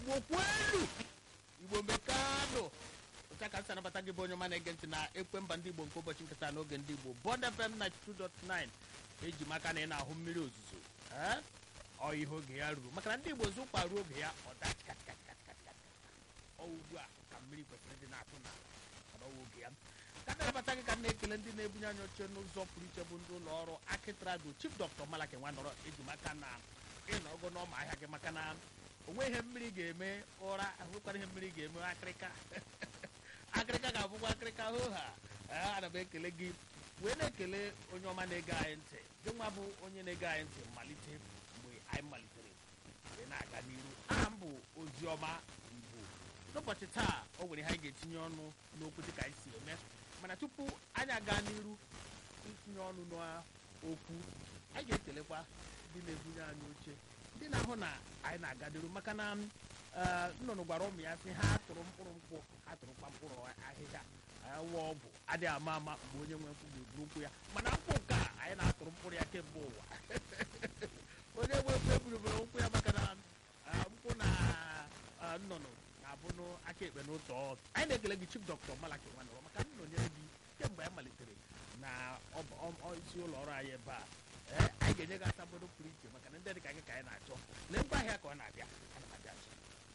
igbo kwelu igbo mekanụ ụcha ka nsị anabata gị bụ onye ọma na-ege ntị na ekwe mba ndị igbo nke ụbọchị nkịta n'oge ndị igbo bọd fm 92.9 eji maka na ị na-ahụ mmiri ozuzo ee ọ ihe oge ya ruru maka na ndị igbo zụkwa ruo oge ya ọ daa chikatikatikatikatika ọ ugbu a ka mmiri kwesịrị ịdị na-atụ n'ala ọdọwa oge ya ka na-abata gị ka m na-ekele ndị na-ebunye anyị oche n'ụzọ pụrụ iche bụ ndị ụlọ ọrụ akitrado chief dr malaki nwanọrọ eji maka na ịnọgo n'ọma ahịa gị maka na onwe ihe mmiri ga-eme ụra ahụkwara ihe mmiri ga-eme akịrịka akịrịka ga-abụkwa akịrịka hoo ha ee ana m ekele gị wee na-ekele onye ọma na-ege anyị ntị gị nwa bụ onye na-ege anyị ntị malite mgbe anyị malitere wee na-aga n'iru aha m bụ oziọma igbo n'ụbọchị taa o nwere ihe anyị ga-etinye ọnụ n'okwu dịka anyị si eme mana tupu anyị aga n'iru itinye ọnụ n'okwu anyị ga-ekelekwa ndị na-ebunye anyị oche ndị na-ahụ na anyị na-aga n'iru maka na ee, nnụnụ gwara ụmụ ya sị ha tụrụ mkpụrụ nkwụ ha tụrụkwa mkpụrụ ahịhịa awa ọgwụ adịghị ama ama mgbe onye nwe nkwụ ga-eburu nkwụ ya mana nkwụ nke a anyị na-atụrụ mkpụrụ ya kemgbe ụwa onye nwe nkwụ eburubere nkwụ ya maka na ah, nkwụ na ah, nnụnụ na-abụ aka ekpe n'ụtọ ọdụ anyị na-ekele gị chief dr malaki nwanọrọ maka nnọnyere gị kemgbe anyị malitere na ọba- ọ- ọ- isi ụlọ ọrụ anyị ebe a ee anyị ga-enye gị asambodo pụrụ iche maka na ndị dị ka gị ka anyị na-achọ lee ngwa ahịa ka ọ na-abịa ana m abịa nso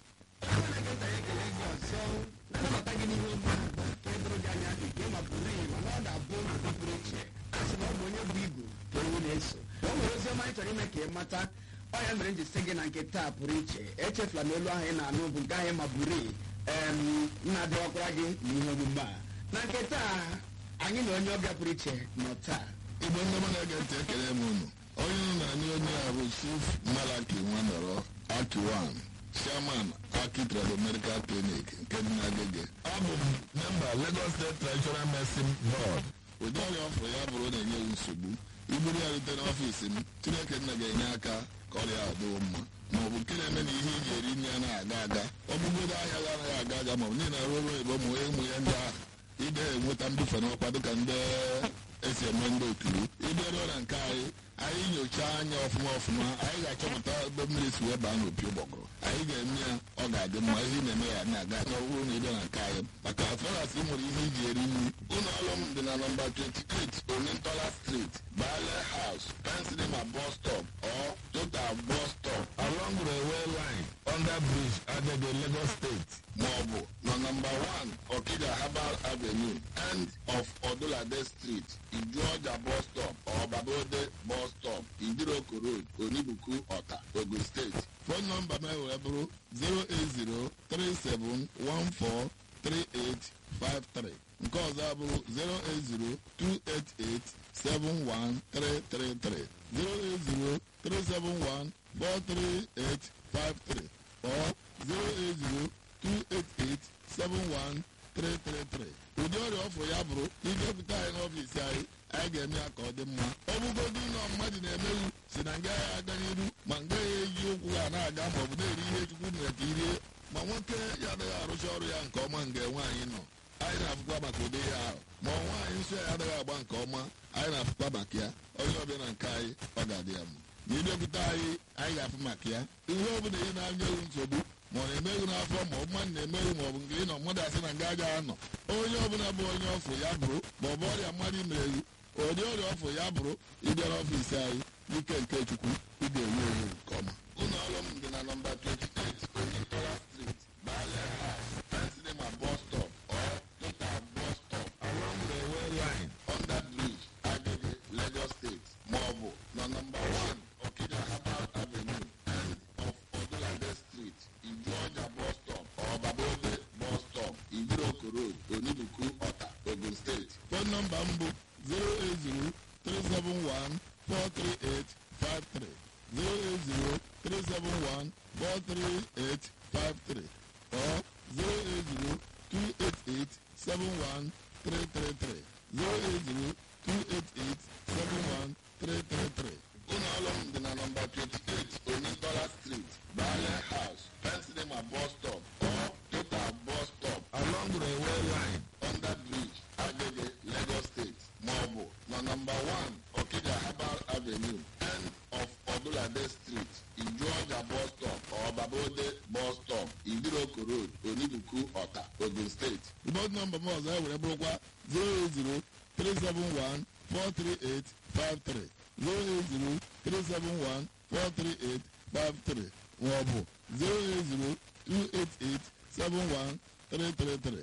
na-anabata gị n'ihe oge ahụ bụ nke doro gị anya nke ma pụrụ iyi mana ọ ga-abụ n'ụdị pụrụ iche a sị na ọ bụ onye bụ igu ka ewu na-eso o nwere ozi ọma anyị chọrọ ime ka ị mata ọ ya mere m ji sị gị na nke taa pụrụ iche echefula na olu ahụ ị na-anụ bụ nke ahụ ma buru iyi em na-adịwakwara gị n'ihe omume a na nke taa anyị na onye ọbịa pụrụ iche nọ taa igbo ndị ọma na-ege ntị ekele m unu onye unu na-anị onye a bụ chief malaki nwanọrọ akiwan chairman aki trado medical clinic nke dị n'agege abụ m memba lagos state treasurer medicine board ụdị ọrịa ọfụrụ ya bụrụ na-enye ya nsogbu iburu ya rute n'ọfiisi m chineke nna ga-enye aka ka ọrịa a dịwo mma ma ọ bụ nke na-eme na ihe iji eri nri ya na-aga aga ọ bụgodo ahịa ga anaghị aga aga ma ọ bụ niile arụ ọrụ ebe ụmụ ụmụ ya ndị ahụ ide enweta mbufe n'ọkwa dịka ndị esi eme ndị oturu ịbịaruo na nke anyị anyị nyochaa anya ọfụma ọfụma anyị ga-achọpụta ebe mmiri si wee baa n'opi ụgbọgụrụ anyị ga-eme ya ọ ga-adị mma ihe ị na-eme ya na-aga na ọ bụrụ na ịbịa na nke anyị maka afọras ị nwere ihe iji eri nri ụlọ ọrụ m dị na nọmba 28 onyentola street bale house pensilema bus stop or total bus stop along railway line under bridge agege lagos state maọbụ na nọmba 1 okija herbal avenue end of odulade street ijuọja bus stop or babode bus stop idiroko road onibuku ọta ogun steeti fon nọmba m wee bụrụ 08037143853 nke ọzọ abụrụ 08028871333 08037143853 or 08028871333 ụdị ọrịa ọfụ ya bụrụ idepụta anyị n'ọfiisi anyị anyị ga-eme ya ka ọ dị mma ọ bụgodị ụlọ mmadụ na-emeghị si na nga ya aga n'iru ma nga ya eji ụkwụ ga na-aga ma ọ bụ na-eri ihe chukwu mere ka irie ma nwoke ya adịghị arụcha ọrụ ya nke ọma nga nwaanyị nọ anyị na-afụkwa maka ụdị ya ahụ ma ọ nwaanyị nsọ ya adịghị agba nke ọma anyị na-afụkwa maka ya onye ọbịa na nke anyị ọ ga-adị ya mma ma ịbịakwute anyị anyị ga-afụ maka ya ihe ọ bụla ị na-anyeghị nsogbu ma ọ na-emeghị n'afọ ma ọ bụ mmadụ na-emeghị ma ọ bụ nke ị nọ mmadụ asị na nga agaghị anọ onye ọbụla bụ onye ọfụ ya bụrụ ma ọ bụ ọrịa mmadụ imereghi ụdị ọrịa ọfụ ya bụrụ ịbịara ọfiisi anyị n'ike nke chukwu ị ga-enwe ewu nke ọma ụlọ ọrụ m dị na nọmba 28 onyentola street bale house pensilema bus stop or total bus stop along railway line under bridge agege lagos state maọbụ na nọmba 1 okija herbal avenue end of odulade street ijuọja bus stop or babode bus stop idiroko road onibuku ọta ogun steeti fon nọmba m bụ 08037143853 08037143853 or 08028871333 08028871333 ụlọ ọrụ m dị na nọmba 28 onyentola street bale house pensilema bus stop or total bus stop along railway line under bridge agege lagos state maọbụ na nọmba 1 okija herbal avenue end of odulade street ijuọja bus stop or babode bus stop idiroko road onibuku ọta ogun steeti bọd nọmba m ọzọ e were bụrụkwa 08037143853 08037143853 maọbụ 08028871333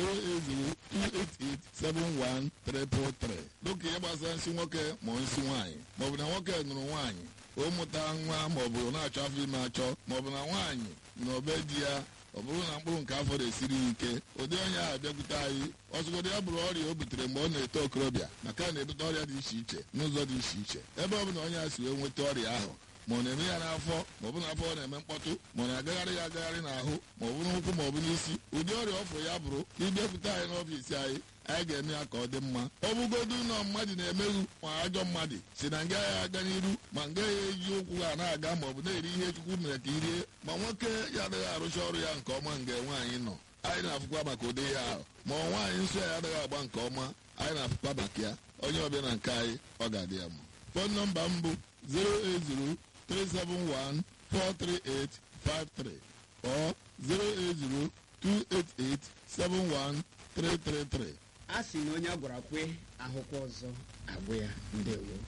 08028871333 dịka ihe gbasara nsị nwoke ma ọ nsị nwaanyị maọbụ na nwoke nụrụ nwaanyị ụmụta nwa maọbụ na-achọ afọ ime achọ maọbụ na nwaanyị na obe di ya ọ bụrụ na mkpụrụ nke afọ na-esiri ya ike ụdị onye ahụ bịakwute anyị ọzụgodị ya bụrụ ọrịa o butere mgbe ọ na-eto okorobịa maka na na-ebute ọrịa dị iche iche n'ụzọ dị iche iche ebe ọ bụ na onye a si wee nweta ọrịa ahụ ma ọ na-eme ya n'afọ ma ọ bụ n'afọ ọ na-eme mkpọtụ ma ọ na-agagharị ya agagharị n'ahụ ma ọ bụ n'ụkwụ ma ọ bụ n'isi ụdị ọrịa ọfụ ya bụrụ ịbịakwute anyị n'ọfiisi anyị anyị ga-eme ya ka ọ dị mma ọ bụgodu na mmadụ na-emeghu ma ajọ mmadụ si na nga ya aga n'iru ma nga ya eji ụkwụ ha na-aga ma ọ bụ na-eri ihe chukwu mere ka irie ma nwoke ya adịghị arụcha ọrụ ya nke ọma nga nwaanyị nọ anyị na-afụkwa maka ụdị ya ahụ ma ọ nwaanyị nsọ ya adịghị agba nke ọma anyị na-afụkwa maka ya onye ọbịa na nke anyị ọ ga-adị ya mma fon nọmba m bụ 08037143853 or 08028871333 a sị na onye a gwara kwe ahụkwa ọzọ agwụ ya ndewo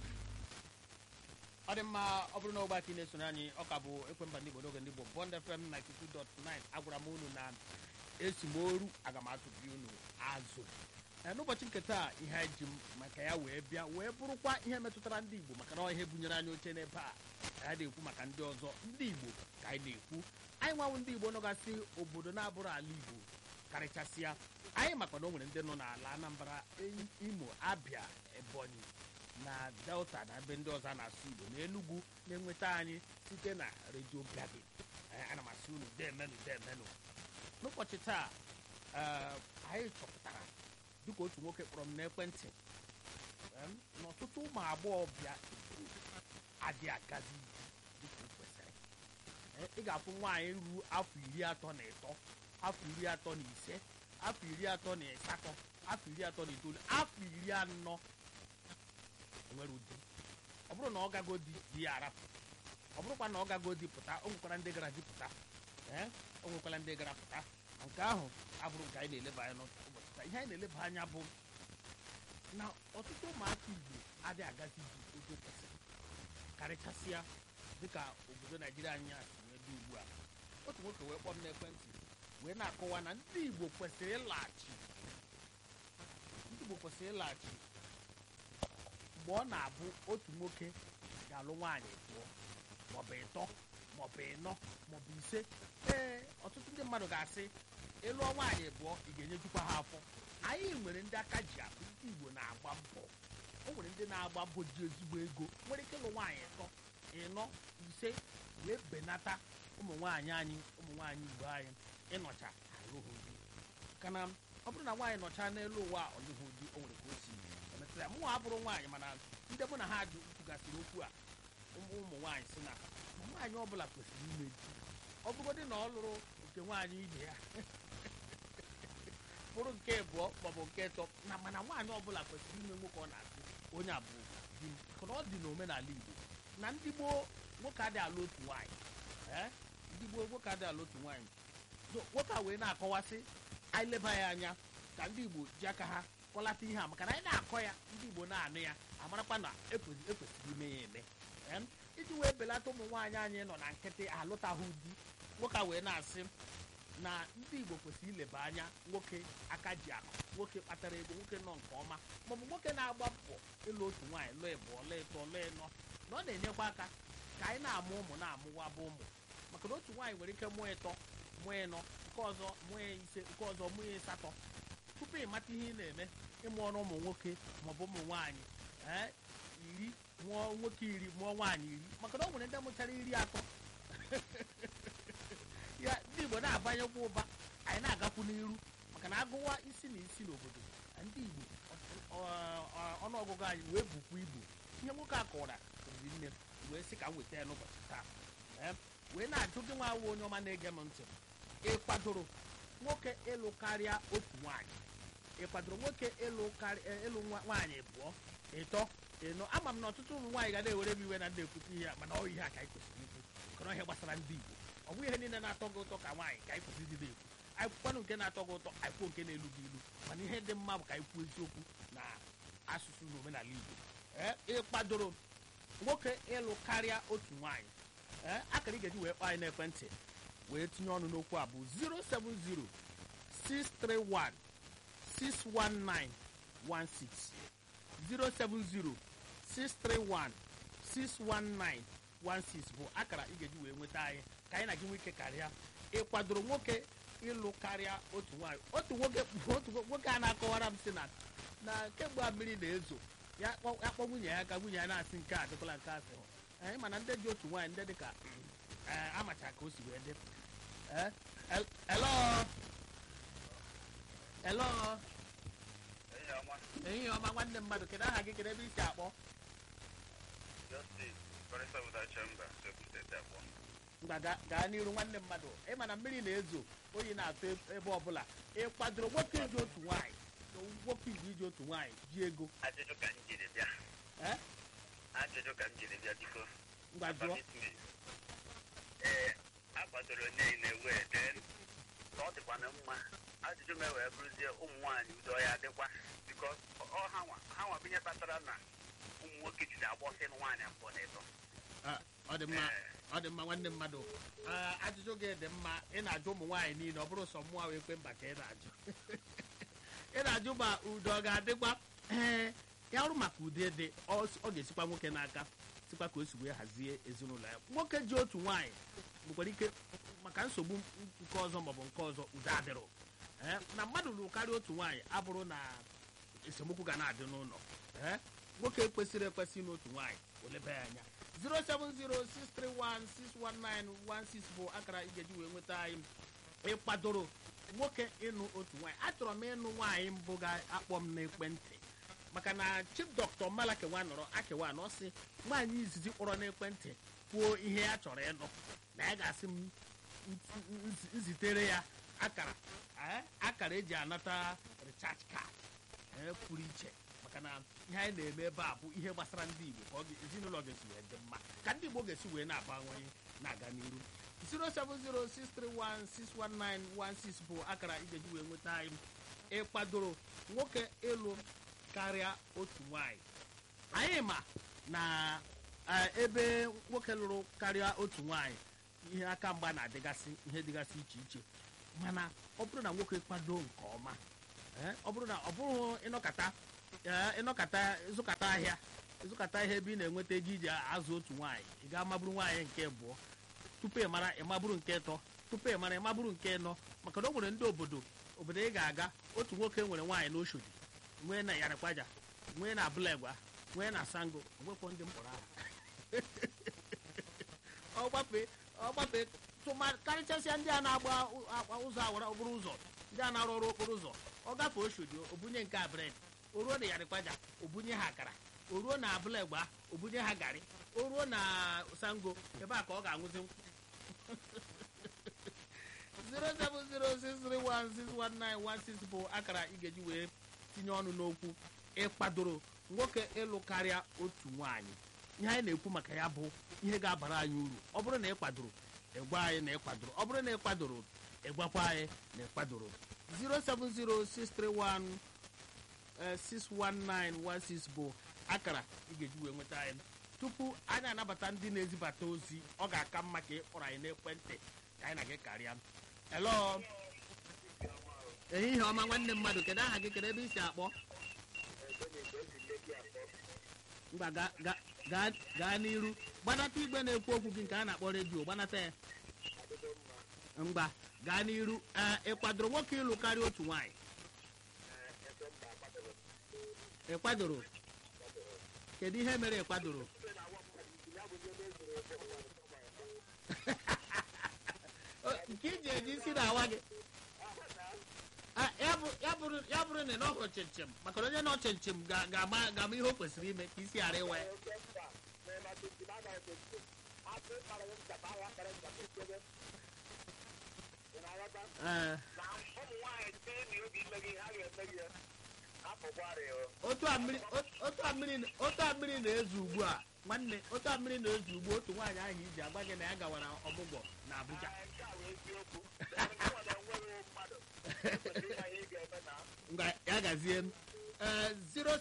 ọ dị mma ọ bụrụ na ogbe aka ị na-esonye anyị ọ ka bụ ekwemba ndị igbo n'oge ndị igbo bond fm 92.9 agwara m unu na esi m oru aga m atụbi unu azụ Ee, n'ụbọchị nke taa ihe anyị ji m maka ya wee bịa wee bụrụkwa ihe metụtara ndị igbo maka na ọ ihe bunyere anyị oche n'ebe a ka anyị na-ekwu maka ndị ọzọ ndị igbo ka anyị na-ekwu anyị nwanwụ ndị igbo nọgasị obodo na-abụrụ ala igbo karịchasịa anyị makwa na o nwere ndị nọ n'ala anambra Enyi- imo abịa ebonyi na delta na ebe ndị ọzọ a na-asụ igbo na enugwu na-enweta anyị site na redio gadi ana m asị unu demenụ demenụ n'ụbọchị taa ee, anyị chọpụtara dịka otu nwoke kpọrọ m n'ekwentị em, na ọtụtụ ụmụ agbọghọbịa Igbo adị agazi ije dịka o kwesịrị Eh, ị ga-afụ nwaanyị ruru afọ iri atọ na ịtọ afọ iri atọ na ise afọ iri atọ na asatọ afọ iri atọ na itoolu afọ iri anọ nwere ụdị ọ bụrụ na ọ gago di di ya arapụ ọ bụrụkwa na ọ gago di pụta o nwekwara ndị gara di pụta ee o nwekwara ndị gara pụta Ma nke ahụ abụrụ nke anyị na-eleba anya n'ụbọchị taa ihe anyị na-eleba anya bụ na ọtụtụ ụmụaka igbo adịghị agazi iji ogo kwesịrị karịchasịa dịka obodo naijiria anyị a si wee dị ugbu a otu nwoke wee kpọọ m n'ekwentị wee na-akọwa na ndị igbo kwesịrị ịlaghachi ndị igbo kwesịrị ịlaghachi mgbe ọ na-abụ otu nwoke ga-alụ nwaanyị abụọ maọbụ ịtọ maọbụ ịnọ maọbụ ise ee ọtụtụ ndị mmadụ ga-asị ịlụọ nwaanyị abụọ ị ga-enyejukwa ha afọ anyị nwere ndị aka ji akụ ndị igbo na-agba mbọ o nwere ndị na-agba mbọ ji ezigbo ego nwere ike ịlụ nwaanyị ịtọ ịnọ ise wee benata ụmụ nwaanyị anyị ụmụ nwaanyị igbo anyị ịnọcha alụghị di kana ọ bụrụ na nwaanyị nọcha n'elu ụwa ọlụghị di o nwere ka o si emetụta ya mụnwa abụrụ nwaanyị mana ndị mụ na ha jụ kwugasịrị okwu a ụmụ ụmụ nwaanyị si na na nwaanyị ọbụla kwesịrị ime di ọ bụgodị na ọ lụrụ nke nwaanyị ibe ya bụrụ nke abụọ maọbụ nke ịtọ na mana nwaanyị ọbụla kwesịrị ime nwoke ọ na-asị onye a bụ di m maka na ọ dị n'omenala igbo na ndị gboo nwoke adịghị alụ otu nwaanyị ee ndị gboo nwoke adịghị alụ otu nwaanyị so nwoke a wee na-akọwasị anyị leba ya anya ka ndị igbo ji aka ha kọlata ihe a maka na anyị na-akọ ya ndị igbo na-anụ ya amarakwa na ekwesị- ekwesịrị ime ya eme Em, iji wee belata ụmụ nwaanyị anyị nọ na nkịtị alụtaghị di nwoke a wee na-asị na ndị igbo kwesịrị ileba anya nwoke aka ji akụ nwoke kpatara ego nwoke nọ nke ọma maọbụ nwoke na-agba mbọ ịlụ otu nwaanyị lụọ ịbụọ lụọ ịtọ lụọ ịnọ na ọ na-enyekwa aka ka anyị na-amụ ụmụ na-amụwaba ụmụ maka na otu nwaanyị nwere ike mụọ ịtọ mụọ ịnọ nke ọzọ mụọ ise nke ọzọ mụọ ịsatọ tupu ịmata ihe ị na-eme ịmụ ọrụ ụmụ nwoke maọbụ ụmụ nwaanyị ee iri mụọ nwoke iri mụọ nwaanyị iri maka na ọ nwere ndị mụchara iri atọ ya ndị igbo na-abanyekwa ụba anyị na-agakwu n'iru maka na agụwa isi na isi n'obodo na ndị igbo ọ- ọ- ọnụọgụgụ anyị wee bukwa ibu ihe nwoke a kọwara riri nne wee sị ka m weta ya n'ụbọchị taa Ee, wee na-ajụ gị nwa awụ onye ọma na-ege m ntị ị kwadoro nwoke ịlụ karịa otu nwaanyị ị kwadoro nwoke ịlụ karị- eh, ịlụ nwa- nwaanyị abụọ ịtọ ịnọ ama m na ọtụtụ ụmụ nwaanyị ga na-ewere m iwe na ndị ekwute ihe a mana ọ ihe a ka anyị kwesịrị ikwu kana ihe gbasara ndị igbo ọ bụ ihe niile na-atọ gị ụtọ ka nwaanyị ka anyị kwụsịrị ekwu anyị kwukwanụ nke na-atọ gị ụtọ anyị kwuo nke na-elu gị ilu mana ihe dị mma bụ ka anyị kwuo eziokwu na asụsụ na omenala igbo ee ịkpadoro nwoke ịlụ karịa otu nwaanyị ee akara ị ga-eji wee kpọọ anyị n'ekwentị wee tinye ọnụ n'okwu a bụ 070 631 619 16 070 631 619 16 bụ akara ị ga-eji wee nweta anyị ka anyị na gị nwee ike karịa ị kwadoro nwoke ịlụ karịa otu nwaanyị otu nwoke otu nwoke a na-akọwara m sị na na kemgbe a mmiri na-ezo ya kpọ ya kpọ nwunye ya ka nwunye ya na-asị nke a dịkwala nke asị anyị mana ndị dị otu nwaanyị ndị dị ka ee amacha ka o si wee dị ee el- hello hello ehihie ọma nwanne mmadụ kedu aha gị kedu ebe i si akpọ ngwa ga- gaa n'iru nwanne mmadụ ịma na mmiri na-ezo oyi na-atụ eb- ebe ọbụla ị kwadoro nwoke iji otu nwaanyị na nwoke iji iji otu nwaanyị ji ego ajụjụ ka m jiri bịa ee ajụjụ ka m jiri bịa biko ngwa jụọ Permit me. ee akwadoro niile wee dee ka ọ dịkwana mma ajụjụ m wee bụrụzie ụmụ nwaanyị udo ya adịkwa biko ọ ha nwa ha nwa bụ ihe kpatara na ụmụ nwoke jiri agbọsị nwaanyị abụọ na ịtọ Ah, ọ dị mma ọ dị mma nwanne mmadụ Ah, ajụjụ gị dị mma ị na-ajụ ụmụ nwaanyị niile ọ bụrụ sọ mmụọ wee kwe mba ka ị na-ajụ ị na-ajụ ma udo ọ ga-adịkwa ee ya ọrụ maka ude dị ọ ọ ga-esikwa nwoke n'aka sikwa ka o si wee hazie ezinụlọ ya nwoke ji otu nwaanyị nwekwara ike maka nsogbu nke ọzọ maọbụ nke ọzọ udo adịrọ Ee, na mmadụ lụrụ karịa otu nwaanyị abụrụ na esemokwu ga na-adị n'ụlọ Ee, nwoke kwesịrị ekwesị n'otu nwaanyị olebe ya anya 07063161916 bụ akara ị ga-eji wee nweta anyị ịkpadoro nwoke ịnụ otu nwaanyị achọrọ m ịnụ nwaanyị mbụ ga-akpọ m n'ekwentị maka na chief dọkịta malakewa nọrọ akewa na ọ sị nwaanyị izizi kpọrọ n'ekwentị kwuo ihe ya chọrọ ịnụ na ya ga-asị m nz- nz- nzitere ya akara eh, akara eji anata recharge card eh, pụrụ iche maka na ihe anyị na-eme ebe a bụ ihe gbasara ndị igbo ka ọ ga- ezinụlọ ga-esi wee dị mma ka ndị igbo ga-esi wee na-abawanye na-aga n'iru 07063161916 bụ akara ị ga-eji wee nweta anyị ịkpadoro nwoke ịlụ karịa otu nwanyị anyị ma na eh, ebe nwoke lụrụ karịa otu nwanyị ihe aka mgba na-adịgasị ihe dịgasị iche iche mana ọ bụrụ na nwoke kwado nke ọma eh, ọ bụrụ na ọ bụrụ ịnọkata eh, ịnọkata ịzụkata ahịa ịzụkata ihe ebe ị na-enweta ego iji azụ otu nwaanyị ị ga-amaburu nwaanyị nke abụọ tupu ị mara ịmaburu nke ịtọ tupu ị mara ịmaburu nke ịnọ maka na o nwere ndị obodo obodo ị ga-aga otu nwoke nwere nwaanyị n'oshodi nwee na yarịkwaja nwee na abụlegwa nwee na sango onwekwo ndị mkpọrọ aha ọ gbafe ọ gbafe tụma karịchasịa ndị a na-agba ụ- akwa ụzọ awara okporo ụzọ ndị a na-arụ ọrụ okporo ụzọ ọ gafee oshodi obunye nke a bred o ruo na yarịkwaja obunye ha akara o ruo na abụlegba obunye ha garị o ruo na sango ebe a ka ọ ga-aṅụzi nkwụ 07063161916 bụ akara ị ga-eji wee tinye ọnụ n'okwu ịkpadoro nwoke ịlụ karịa otu nwaanyị ihe anyị na-ekwu maka ya bụ ihe ga-abara anyị uru ọ bụrụ na ị kwadoro ịgwa anyị na ịkwadoro ọ bụrụ na ị kwadoro ịgwakwa anyị na ịkwadoro 07063161916 bụ akara ị ga-eji wee nweta anyị tupu anyị anabata ndị na-ezibata ozi ọ ga-aka mma ka ị kpọrọ anyị n'ekwentị ka anyị na gị karịa hello ehihie ọma nwanne mmadụ kedu aha gị kedu ebe i si akpọ mgba ga- ga- gaa gaa n'iru gbanata igwe na-ekwu okwu gị nke a na-akpọ redio gbanata ya mgba gaa n'iru ee ị kwadoro nwoke ịlụ karịa otu nwaanyị ị kwadoro kedu ihe mere ị kwadoro O, nke iji eji isi na-awa gị Ah, ya bụ- ya bụrụ ya bụrụ na ị nọghị chinchin maka na onye nọ chinchin ga- ga-ama ga-ama ihe o kwesịrị ime ka isi ghara ịwa ya Ee, na ụmụ nwaanyị site na obi ime gị ha ga-eme gị apụkwarị otu a mmiri ot- otu a mmiri otu a mmiri na-ezu ugbu a nwanne otu a mmiri na-ezu ugbu a, otu nwaanyị ahụ iji agba gị na ya gawara ọmụgwọ na Abuja ngwa ya gazie ee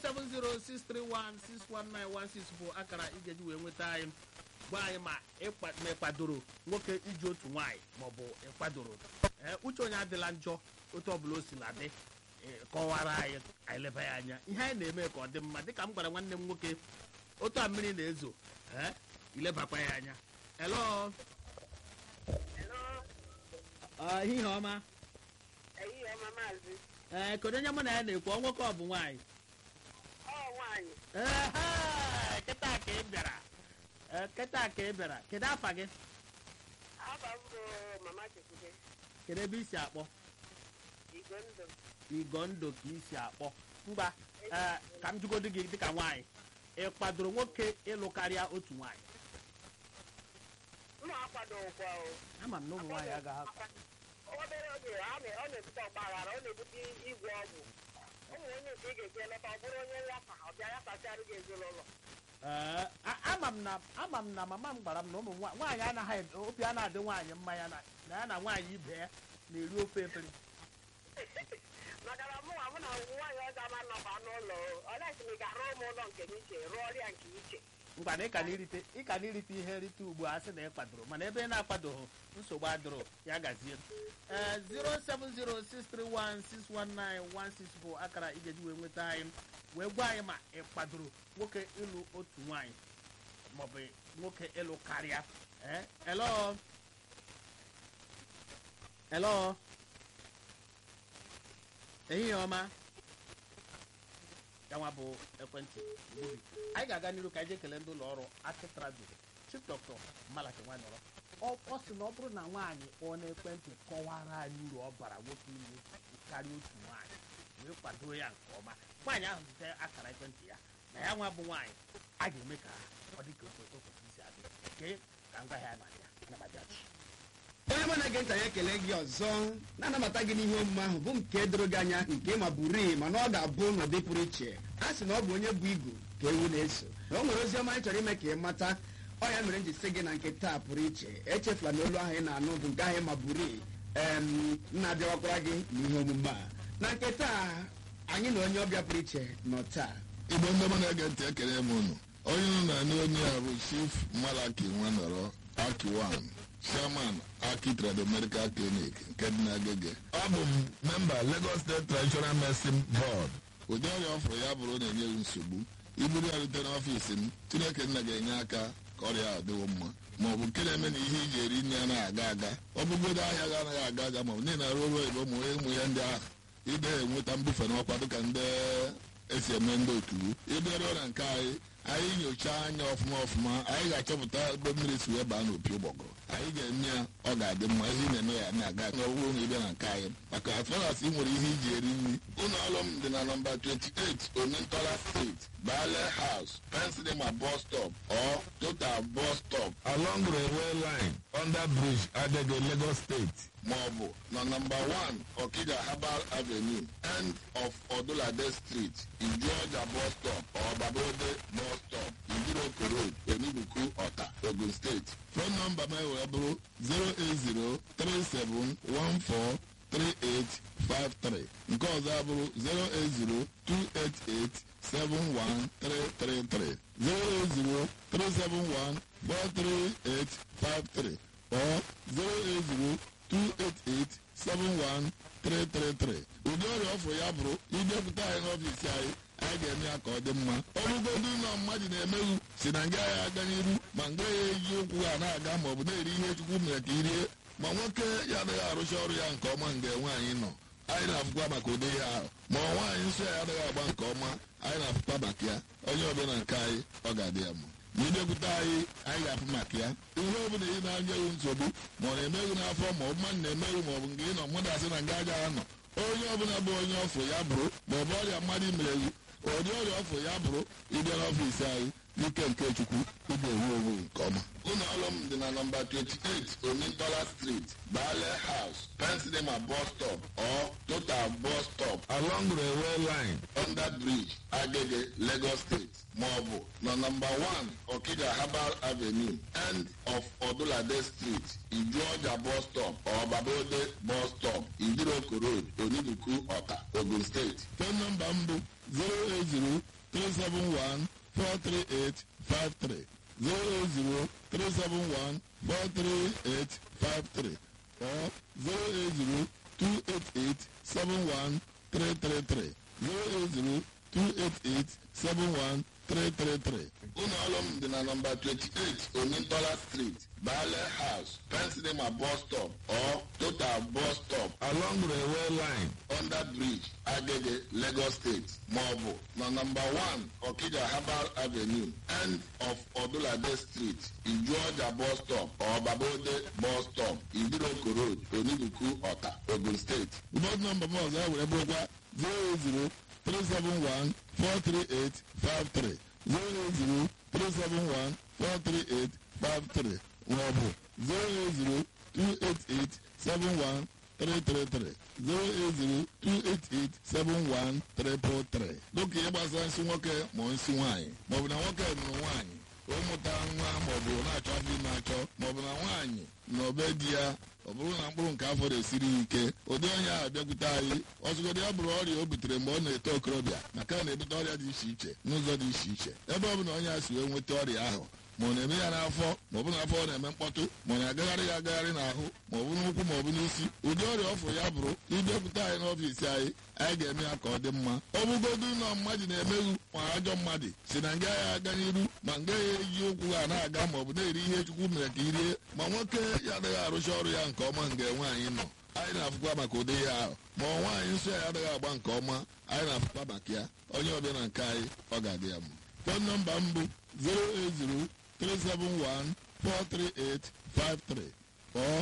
07063161916 bụ akara ị ga-eji wee nweta anyị gwa anyị ma ịkpa- ma ịkwadoro nwoke iji otu nwaanyị maọbụ ịkwadoro ee uche onye adịla njọ otu ọbụla o si na dị ee, kọwara anyị anyị leba ya anya ihe anyị na-eme ka ọ dị mma dịka m gwara nwanne m nwoke otu a mmiri na-ezo ee ilebakwa ya anya elo ihe ọma ehihie ọma maazị ee kedu onye mụ na ya na-ekwu ọ nwoke ọ bụ nwaanyị ọ nwaanyị Ehe, kịta ka ị bịara Ee, kịta ka ị bịara kedu afa gị aba m bụ mama chekwube kedu ebe isi akpọ igwe ndụ igo ndụ ka isi akpọ mgba ee, ka m jụgodu gị dịka nwaanyị ị kwadoro nwoke ịlụ karịa otu nwaanyị mma akwado ụgwọ o ama m na ụmụ nwaanyị agaghị akwa obere oge a na- ọ na-ebute ọgba aghara ọ na-ebute igwe ọgwụ ụmụ onye nke ị ga-eji eleta ọ bụrụ onye nwata ọ bịa ya kpachara gị ezinụlọ Ee, a- ama m na ama m na mama m gwara m na ụmụ nwa- nwaanyị anaghị obi a na-adị nwaanyị mma ya na na ya na nwaanyị ibe ya na-eri ofe efere maka na mụ nwa mụ na nwaanyị ọzọ ama nnọkwa n'ụlọ o olesi m ị ga-arụ ụmụ ụlọ nke m iche rụọ ọrịa nke iche ngwa na ịka na-erite ịka na-erite ihe nrite ugbu a sị na ị kwadoro mana ebe ị na-akwadoghị nsogbu adịrọ ya gazie ee 07063161916 bụ akara ị ga-eji wee nweta anyị wee gwa anyị ma ị kwadoro nwoke ịlụ otu nwaanyị maọbụ nwoke ịlụ karịa ee elo elo ehihie ọma yanwa bụ ekwentị gbubi anyị ga-aga n'iru ka anyị jee kelee ndị ụlọ ọrụ akitrado chief dọkịta malaki nwanọrọ ọ ọ sị na ọ bụrụ na nwaanyị kpọọ n'ekwentị kọwara anyị uru ọ bara nwoke ilu karịa otu nwaanyị wee kwado ya nke ọma nwaanyị ahụ zite akara ekwentị ya na ya nwa bụ nwaanyị a ga-eme ka ọ dị ka o kwe- o kwesịrị isi adị ke ka ngwa ya na-abịa anabatachi onye mụ na-ege ntị anyị ekele gị ọzọ na-anabata gị n'ihe omume ahụ bụ nke doro gị anya nke ma bụrii mana ọ ga-abụ n'ụdị pụrụ iche a sị na ọ bụ onye bụ igu ka ewu na-eso na o nwere ozi ọma anyị chọrọ ime ka ị mata ọ ya mere m ji sị gị na nke taa pụrụ iche echefula na olu ahụ ị na-anụ bụ nke ahụ ma bụrii em na-abịawakwara gị n'ihe omume a na nke taa anyị na onye ọbịa pụrụ iche nọ taa igbo ndị ọma na-ege ntị ekele m unu onye unu na-anụ onye a bụ chief malaki nwanọrọ akiwan chairman aki trado medical clinic nke dị n'agege abụ m memba lagos state traditional medicine board ụdị ọrịa ọ fụrụ ya bụrụ na-enye gị nsogbu iburu ya rute n'ọfiisi m chineke nna ga-enye aka ka ọrịa a dịwo mma ma ọ bụ nke na-eme na ihe iji eri nri anaghị aga aga ọ bụgodo ahịa ga anaghị aga aga ma ọ bụ niile arụ ọrụ oyibo ụmụ ụmụ ya ndị ahụ ide enweta mbufe n'ọkwa dịka ndị esi eme ndị otu ịbịaruo na nke anyị anyị nyochaa anya ọfụma ọfụma anyị ga-achọpụta ebe mmiri si wee baa n'opi ụgbọgụrụ anyị ga-eme ya ọ ga-adị mma ihe ị na-eme ya na-aga n'ọwụrụ na ịbịa na nke anyị maka atfaras ị nwere ihe iji eri nri ụlọ ọrụ m dị na nọmba 28 omintola street bale house pensilema bus stop or total bus stop along railway line under bridge adege lagos state maọbụ na nọmba 1 okija herbal avenue end of odulade street ijuọja bus stop or babode bus stop idiroko road enuguku ọta ogun steeti fon nọmba m wee bụrụ 08037143853 nke ọzọ abụrụ 08028871333 08037143853 or 080 288-71333 ụdị ọrịa ọfụ ya bụrụ idepụta anyị n'ọfiisi anyị anyị ga-eme ya ka ọ dị mma ọ bụgodu ụlọ mmadụ na-emeghu si na nga ya aga n'iru ma nga ya eji ụkwụ ha na-aga ma ọ bụ na-eri ihe chukwu mere ka irie ma nwoke ya adịghị arụcha ọrụ ya nke ọma nga nwaanyị nọ anyị na-afụkwa maka ụdị ihe ahụ ma ọ nwaanyị nsọ ya adịghị agba nke ọma anyị na-afụkwa maka ya onye ọbịa na nke anyị ọ ga-adị ya mma ma idekwute anyị anyị ga-afụ maka ya ihe ọ bụla ị na-anya ewu nsogbu ma ọ na-emeghu n'afọ ma ọ bụ mmadụ na-emeghu ma ọ bụ nke ị nọ mmadụ asị na nga aja anọ onye ọbụla bụ onye ọfụ ya bụrụ ma ọ bụ ọrịa mmadụ mereghu ụdị ọrịa ọfụ ya bụrụ ịbịa n'ọfiisi anyị n'ike nke chukwu ị ga-enwe onwe nke ọma ụlọ ọrụ m dị na nọmba 28 omintola street bale house pensilema bus stop or total bus stop along railway line under bridge agege lagos state maọbụ na nọmba 1 okija herbal avenue end of odulade street ijuọja bus stop or babode bus stop idiroko road oniduku ọta ogun steeti fon nọmba m bụ 080 371 43853 08037143853 or 08028871333 08028871333 ụlọ ọrụ m dị na nọmba 28 omintola street bale house pensilema bus stop or total bus stop along railway line under bridge agege lagos state maọbụ na nọmba 1 okija herbal avenue end of odulade street ijuọja bus stop or babode bus stop idiroko road oniduku ọta ogun steeti bọd nọmba m ọzọ ya were bụrụkwa 080 371 43853 080 371 43853 maọbụ 080 288 71333 08028871333 dịka ihe gbasara nsị nwoke ma nsị nwaanyị maọbụ na nwoke nụrụ nwaanyị ụmụta nwa maọbụ na-achọ ndị na-achọ maọbụ na nwaanyị na obe di ya ọ bụrụ na mkpụrụ nke afọ na-esiri ya ike ụdị onye ahụ bịakwute anyị ọzụgodị ya bụrụ ọrịa o butere mgbe ọ na-eto okorobịa maka na na-ebute ọrịa dị iche iche n'ụzọ dị iche iche ebe ọ bụ na onye a si wee nweta ọrịa ahụ ma ọ na-eme ya n'afọ ma ọ bụ n'afọ ọ na-eme mkpọtụ ma ọ na-agagharị ya agagharị n'ahụ ma ọ bụ n'ụkwụ ma ọ bụ n'isi ụdị ọrịa ọfụ ya bụrụ ịbịakwute anyị n'ọfiisi anyị anyị ga-eme ya ka ọ dị mma ọ bụgodu na mmadụ na-emeghu ma ajọ mmadụ si na nga ya aga n'iru ma nga ya eji ụkwụ ha na-aga ma ọ bụ na-eri ihe chukwu mere ka irie ma nwoke ya adịghị arụcha ọrụ ya nke ọma nga nwaanyị nọ anyị na-afụkwa maka ụdị ihe ahụ ma ọ nwaanyị nsọ ya adịghị agba nke ọma anyị na-afụkwa maka ya onye ọbịa na nke anyị ọ ga-adị ya mma fon nọmba m bụ 080 371 43853 or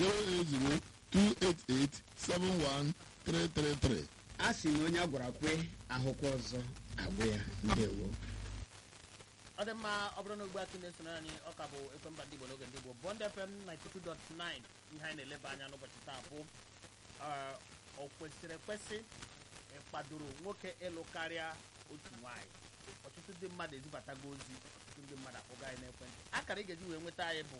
08028871333. a sị na onye a gwara kwe ahụkwa ọzọ agwụ ya ndewo ọ dị mma ọ bụrụ na ugbu a ka ị na-esoro anyị ọ ka bụ ekwemba ndị igbo n'oge ndị igbo bond fm 92.9 ihe anyị na-eleba anya n'ụbọchị taa bụ eh, o kwesịrị ekwesị ịkpadoro nwoke ịlụ karịa otu nwaanyị ọtụtụ ndị mmadụ ezibatago ozi ọtụtụ ndị mmadụ akpọga anyị n'ekwentị akara ị ga-eji wee nweta anyị bụ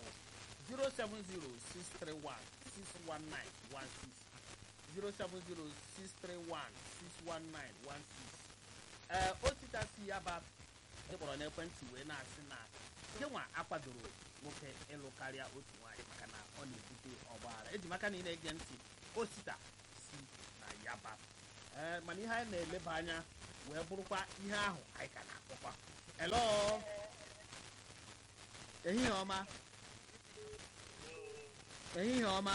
07063161916 ee ositasi ya ba ịkpọrọ n'ekwentị wee na-asị na gịnwa akwadoro nwoke ịlụ karịa otu nwaanyị maka na ọ na-ebute ọgbaghara eji maka na ị na-ege ntị osita si na yaba ee mana ihe anyị na-eleba anya wee bụrụkwa ihe ahụ anyị ka na-akpọkwa elo ehihie ọma ehihie ọma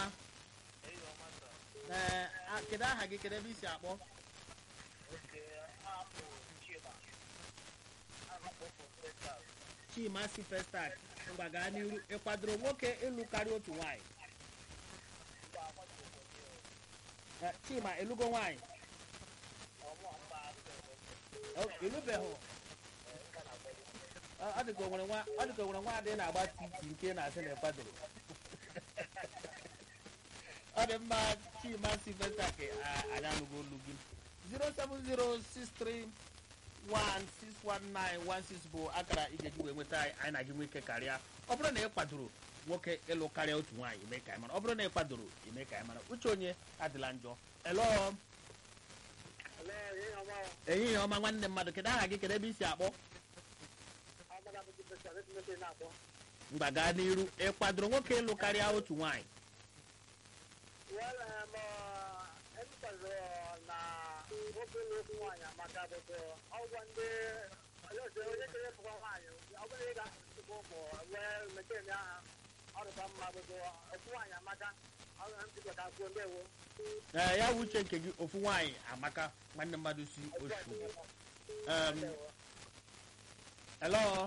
ee a- kedu aha gị kedu ebe i si akpọ chima si festak ngwa gaa n'iru ị kwadoro nwoke ịlụ karịa otu nwaanyị Eh, chima ịlụgo nwaanyị Oh, ịlụbeghị Ọ ọ dịka o nwere nwa ọ dịka o nwere nwa adị na-agba titi nke na-asị na ịkwadoro ọ dị mma chima si festak anyị anụgo olu gị 07063 1619116 bụ akara ị ga-eji wee nweta anyị anyị na gị nweke karịa ọ bụrụ na ị kwadoro nwoke ịlụ karịa otu nwaanyị ime ka anyị mara ọ bụrụ na ị kwadoro ime ka anyị mara uche onye adịla njọ elo ehihie ọma nwanne mmadụ kedu aha gị kedu ebe i si akpọ mgba gaa n'iru ị kwadoro nwoke ịlụ karịa otu nwaanyị Well, um, uh, everybody na nwoke ụlọ okwu nwaanyị amaka bụbụ ọgwọ ndị ọlọsọ onye kere pụkwa nwaanyị ọ bụrụ ịga nsogbu ụmụ wee meten aha ọrụkwa mma bụbụ okwu nwaanyị amaka ọrụ ha ntị ka kwuo ndewo ee ya bụ uche nke gị ofu nwaanyị amaka nwanne mmadụ si oshugbo um, elo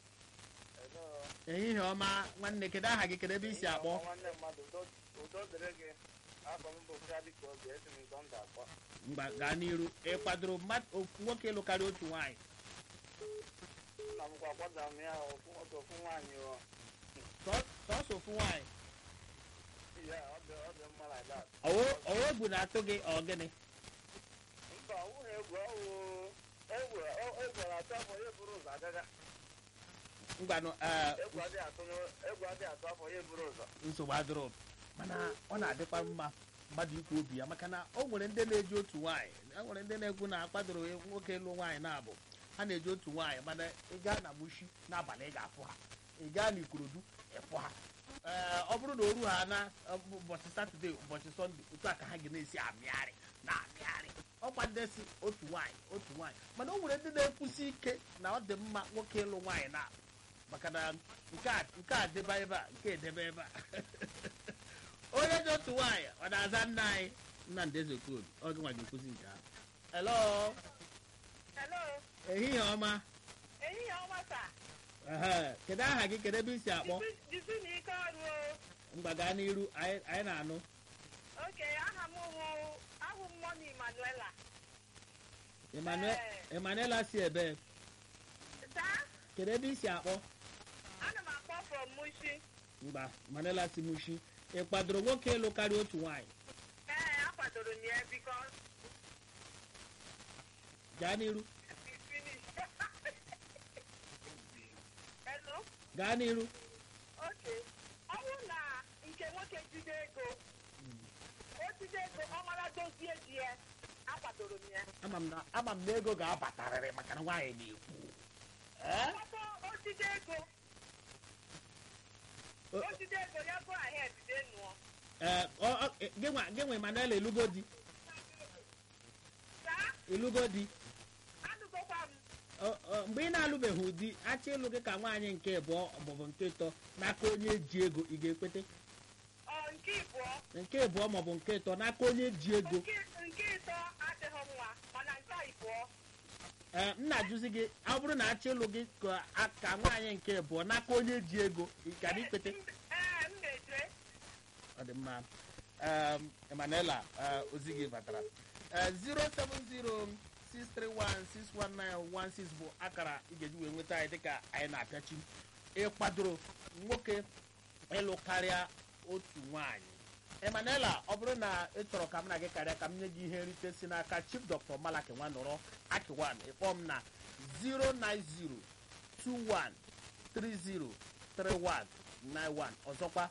ehihie ọma nwanne kedu aha gị kedu ebe i si akpọ nwanne mmadụ udo dịrị gị afọ m bụ bịa oge esi m ịzọ ndụ akpọ mgba gaa n'iru ị kwadoro mmadụ ofu nwoke ịlụ karịa otu nwaanyị nna m kwa kwada m ya ofu nwoke ofu nwaanyị o Sọ- sọsọ ofu nwaanyị ya ọ dị ọ dị mma like that ọwụ ọwụ egwu na-atụ gị ọ gịnị mba ọ bụghị egwu ọwụ egwu egwu na-atụ afọ ya buru ụzọ agaga ngwanụ ee, egwu adịghị atụ n'o- egwu adịghị atụ afọ ya buru ụzọ nsogbu adịrọ mana ọ na-adịkwa mma mmadụ ikwu obi ya maka na o nwere ndị na-eji otu nwaanyị e nwere ndị na-ekwu na akwadoro nwoke ịlụ nwaanyị na-abụ ha na-eji otu nwaanyị mana ị gaa na mushi n'abalị ị ga-afụ ha ị gaa na ikorodu ịfụ ha ee ọ bụrụ na o ruo ha na ọ bụ ụbọchị satọde ụbọchị sọnde otu a ka ha ga na-esi amịgharị na amịgharị ọkwa ndị si otu nwaanyị otu nwaanyị mana o nwere ndị na-ekwusi ike na ọ dị mma nwoke ịlụ nwaanyị na maka na nke a nke a deba ebe a nke edebe ebe a onye dị otu nwaanyị ọ na-aza nna anyị nnamdị ezekwobi ọ gị nwa ga-ekwuzi nke ahụ elo Hello, ehihie ọma ehihie ọma taa. ehe kedu aha gị kedu ebe isi akpọ Jisi na ike ọrụ o. mgba gaa n'iru anyị anyị na-anụ Oke, aha m bụ ahụ m Mọni Manuela. Emmanuel Emmanuela si ebe Taa, kedu ebe isi akpọ ana m akpọ from Mushi. mgba Emmanuela si mushi ị kwadoro nwoke ịlụ karịa otu nwaanyị Ee, akwadoro m ya because gaa n'iru we finish. Hello? gaa n'iru Oke. Ọ bụrụ na nke nwoke jide ego, o jide ego, ọ mara dozie di ya, akwadoro m ya. ama m na ama m na ego ga-abatarịrị maka na nwaanyị na-ekwu ee Ọkpọ o jide ego, O- o jide ego ya go ahead dee nụọ. ee ọ- ọ- gị nwa gị nwa Emmanuel elugo di Taa, elugo di anụgokwa m. Ọ- ọ, mgbe ị na-alụbeghị di achọ ịlụ gị ka nwaanyị nke abụọ maọbụ nke ịtọ n'aka onye ji ego ị ga-ekwete Ọ nke ịbụọ nke abụọ maọbụ nke ịtọ n'aka onye ji ego nke nke ịtọ adịghị mma mana nke ịbụọ ee m na-ajụzi gị ọ bụrụ na achọ ịlụ gị ka a- ka nwaanyị nke abụọ n'aka onye ji ego ị ga ikwete ee m na-eje ọ dị mma Em, Emanuela eh, ozi gị batara Eh, 07063161916 bụ akara ị ga-eji wee nweta anyị dịka anyị na-apịachi ịkwadoro nwoke ịlụ karịa otu nwaanyị Emanuela ọ bụrụ na ị chọrọ ka m na gị karịa ka m nye gị ihe nrite si n'aka Chief Dr. Malaki Nwanọrọ Akiwan ịkpọ m na 09021303191 ọzọkwa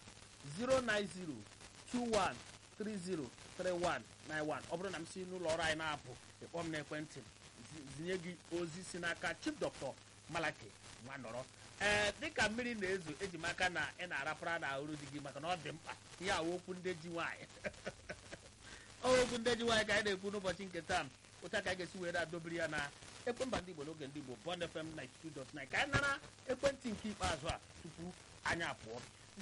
09021303191 ọ bụrụ na m si n'ụlọ ọrụ anyị na-apụ ịkpọ m n'ekwentị zi- zinye gị ozi si n'aka Chief Dr. Malaki Nwanọrọ ee dịka mmiri na-ezo eji m aka na ị na-arapara na uru di gị maka na ọ dị mkpa ihe a okwu ndị ji nwaanyị ọ okwu ndị ji nwaanyị ka anyị na-ekwu n'ụbọchị nke taa ụta ka anyị ga-esi were adobiri ya na ekwemba ndị Igbo n'oge ndị Igbo Bond FM 92.9 ka anyị nara ekwentị nke ikpeazụ a tupu anyị apụọ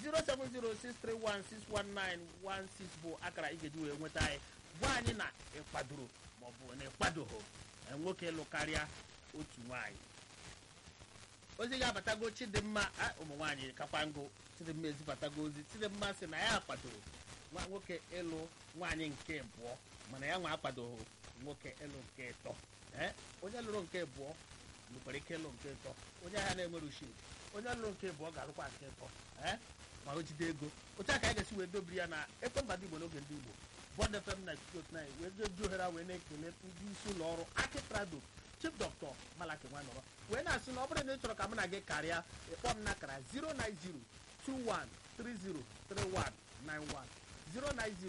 07063161916 bụ akara ị ga-eji wee nweta anyị gwa anyị na ịkwadoro maọbụ na ịkwadoghị eh, nwoke ịlụ karịa otu nwaanyị ozi ga-abatago chidimma a, ụmụ nwaanyị kakwa ngụ chidimma ezibatago ozi chidimma sị na ya kwadoro nwa nwoke ịlụ nwaanyị nke abụọ mana ya nwa akwadoghị nwoke ịlụ nke ịtọ ee onye lụrụ nke abụọ nwekwara ike ịlụ nke ịtọ onye ahịa na-enwere ushi onye lụrụ nke abụọ ga-alụkwa nke ịtọ ee ma o jide ego otu a ka anyị ga-esi wee dobiri ya na ekwemba ndị igbo n'oge ndị igbo bond fm 92.9 wee jeji ohere a wee na-ekele ndị isi ụlọ ọrụ aki trado chief dr malaki nwanọrọ wee na-asị na ọ bụrụ na ị chọrọ ka mụ na gị karịa ịkpọ m n'akara 09021303191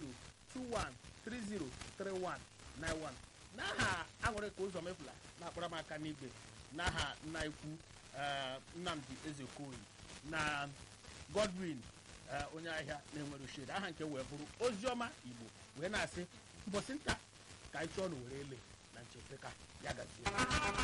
09021303191 n'aha aṅụrị ka ụzọ mefula na-akpọrọ m aka n'igwe n'aha nna ikwu eh, nnamdi ezekoyi na godwin eh, onye ahịa na-enwere ushed aha nke wee bụrụ oziọma igbo wee na-asị mbọsị nta ka anyị chọọ na were ele na nchepeka ya gazie